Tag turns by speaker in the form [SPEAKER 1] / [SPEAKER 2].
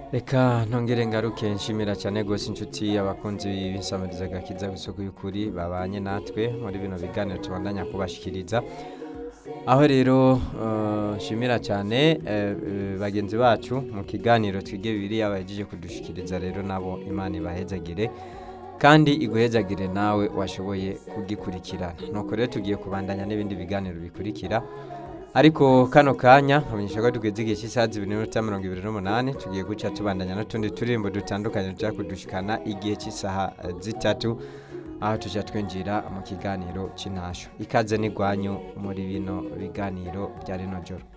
[SPEAKER 1] reka ntongere ngaruke nshimira cyane rwose inshuti abakunzi b'insamiriza agakiza isoko y'ukuri babanye natwe muri bino biganiro tubandanya kubashikiriza aho rero eh, nshimira cyane eh, eh, bagenzi bacu mu kiganiro twige bibiriya bahejeje kudushikiriza rero nabo imana ibahezagire kandi iguhezagire nawe washoboye kugikurikirana nuko rero tugiye kubandanya n'ibindi biganiro bikurikira ariko kano kanya nkamenyesha ko tugeze igihe cy'isaha zibiri n'iminota mirongo ibiri n'umunani tugiye guca tubandanya n'utundi turirimbo dutandukanye tujya kudushikana igihe cy'isaha eh, zitatu aho tujya twinjira mu kiganiro cy'intasho ikaze n'igwanyu muri bino biganiro bya rino joro